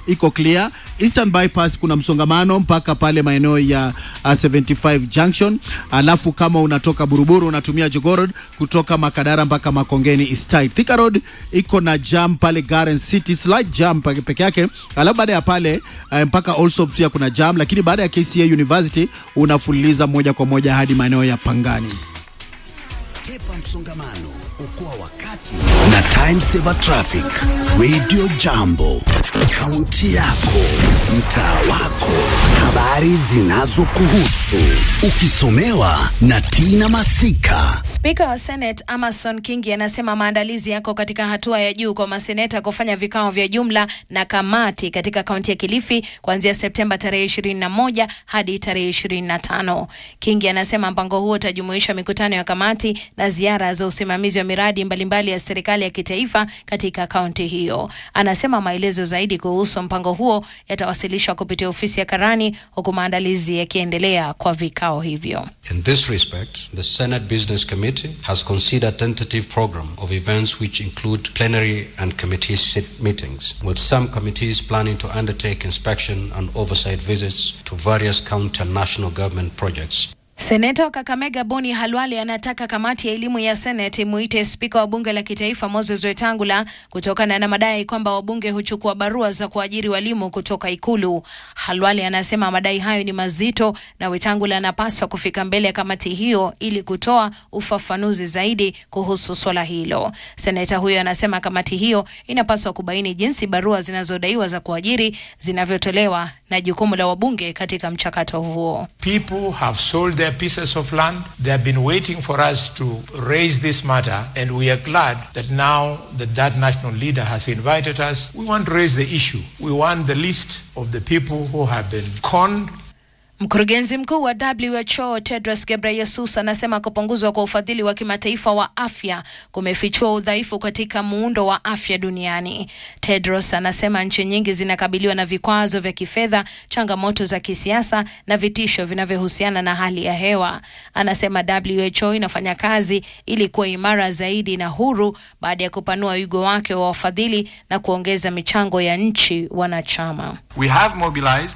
iko clear. Eastern bypass kuna msongamano mpaka pale maeneo ya uh, 75 junction, alafu kama unatoka Buruburu unatumia Jogoo Road kutoka Makadara mpaka Makongeni is tight. Thika Road iko na jam pale Garden City, slight jam peke peke yake, alafu baada ya pale uh, mpaka Allsops pia kuna jam, lakini baada ya KCA University unafululiza moja kwa moja hadi maeneo ya Pangani. Kepa msongamano, okoa wakati na Time Saver Traffic. Radio Jambo, kaunti yako, mtaa wako, habari zinazokuhusu, ukisomewa na Tina Masika. Spika wa Senate Amason Kingi anasema maandalizi yako katika hatua ya juu kwa maseneta kufanya vikao vya jumla na kamati katika kaunti ya Kilifi kuanzia Septemba tarehe 21 hadi tarehe 25. Kingi anasema mpango huo utajumuisha mikutano ya kamati na ziara za usimamizi wa miradi mbalimbali ya serikali ya kitaifa katika kaunti hiyo. Anasema maelezo zaidi kuhusu mpango huo yatawasilishwa kupitia ofisi ya karani huku maandalizi yakiendelea kwa vikao hivyo. In this respect, the Senate Business Committee has considered tentative program of events which include plenary and committee sit meetings, with some committees planning to undertake inspection and oversight visits to various county and national government projects. Seneta wa Kakamega Boni Halwale anataka kamati ya elimu ya Seneti muite spika wa bunge la kitaifa Moses Wetangula kutokana na madai kwamba wabunge huchukua barua za kuajiri walimu kutoka Ikulu. Halwale anasema madai hayo ni mazito na Wetangula anapaswa kufika mbele ya kamati hiyo ili kutoa ufafanuzi zaidi kuhusu swala hilo. Seneta huyo anasema kamati hiyo inapaswa kubaini jinsi barua zinazodaiwa za kuajiri zinavyotolewa na jukumu la wabunge katika mchakato huo. People have sold their pieces of land. They have been waiting for us to raise this matter, and we are glad that now that that national leader has invited us, we want to raise the issue. We want the list of the people who have been conned Mkurugenzi mkuu wa WHO Tedros Ghebreyesus anasema kupunguzwa kwa ufadhili wa kimataifa wa afya kumefichua udhaifu katika muundo wa afya duniani. Tedros anasema nchi nyingi zinakabiliwa na vikwazo vya kifedha, changamoto za kisiasa na vitisho vinavyohusiana na hali ya hewa. Anasema WHO inafanya kazi ili kuwa imara zaidi na huru baada ya kupanua wigo wake wa wafadhili na kuongeza michango ya nchi wanachama. We have mobilized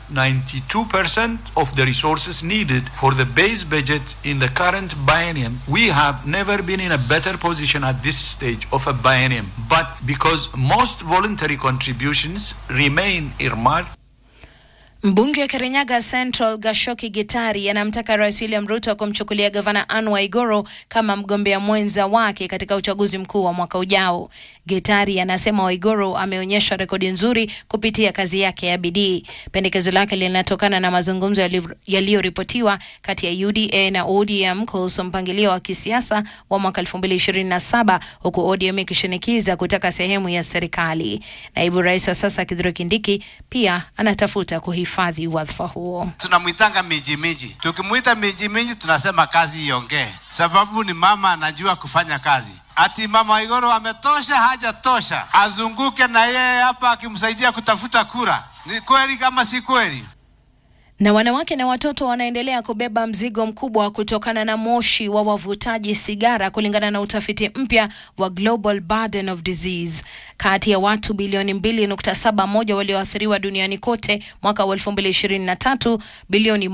92% of the resources needed for the base budget in the current biennium. We have never been in a better position at this stage of a biennium. But because most voluntary contributions remain earmarked Mbunge wa Kirinyaga Central Gashoki Gitari anamtaka Rais William Ruto kumchukulia gavana Anne Waiguru kama mgombea mwenza wake katika uchaguzi mkuu wa mwaka ujao. Gitari anasema Waiguru ameonyesha rekodi nzuri kupitia kazi yake ya bidii. Pendekezo lake linatokana na mazungumzo yaliyoripotiwa kati ya UDA na ODM kuhusu mpangilio wa kisiasa wa mwaka 2027 huku ODM ikishinikiza kutaka sehemu ya serikali. Naibu rais wa sasa Kithure Kindiki pia anatafuta kuhifadhi hifadhi wadhifa huo. Tunamwitanga miji miji, tukimwita miji miji tunasema kazi iongee, sababu ni mama anajua kufanya kazi. Ati mama Waiguru ametosha, hajatosha, azunguke na yeye hapa akimsaidia kutafuta kura. Ni kweli kama si kweli? Na wanawake na watoto wanaendelea kubeba mzigo mkubwa kutokana na moshi wa wavutaji sigara, kulingana na utafiti mpya wa Global Burden of Disease. Kati ya watu bilioni 2.71 walioathiriwa duniani kote mwaka wa 2023, bilioni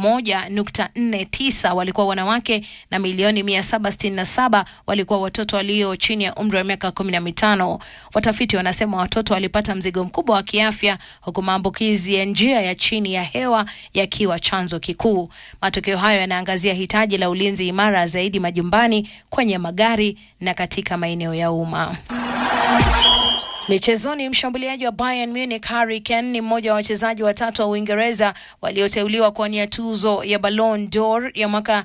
1.49 walikuwa wanawake na milioni 767 walikuwa watoto walio chini ya umri wa miaka 15. Watafiti wanasema watoto walipata mzigo mkubwa wa kiafya, huku maambukizi ya njia ya chini ya hewa yakiwa chanzo kikuu. Matokeo hayo yanaangazia hitaji la ulinzi imara zaidi majumbani, kwenye magari na katika maeneo ya umma. Michezoni, mshambuliaji wa Bayern Munich Harry Kane ni mmoja wa wachezaji watatu wa Uingereza walioteuliwa kuwania tuzo ya Ballon d'Or ya mwaka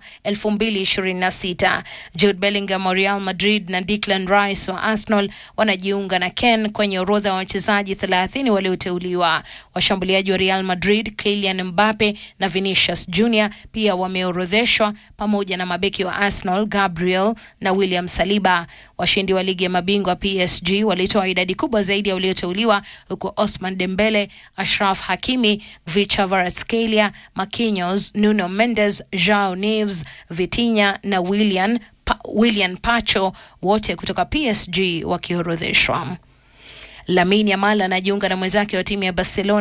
2026. Jude Bellingham wa Real Madrid na Declan Rice wa Arsenal wanajiunga na Kane kwenye orodha ya wachezaji 30 walioteuliwa. Washambuliaji wa Real Madrid Kylian Mbappe na Vinicius Junior pia wameorodheshwa pamoja na mabeki wa Arsenal Gabriel na William Saliba. Washindi wa ligi ya mabingwa PSG walitoa idadi kubwa zaidi ya walioteuliwa huku Osman Dembele, Ashraf Hakimi, Vicha Kvaratskhelia, Marquinhos, Nuno Mendes, Joao Neves, Vitinha na Willian, pa, William Pacho wote kutoka PSG wakiorodheshwa. Lamine Yamal anajiunga na mwenzake wa timu ya Barcelona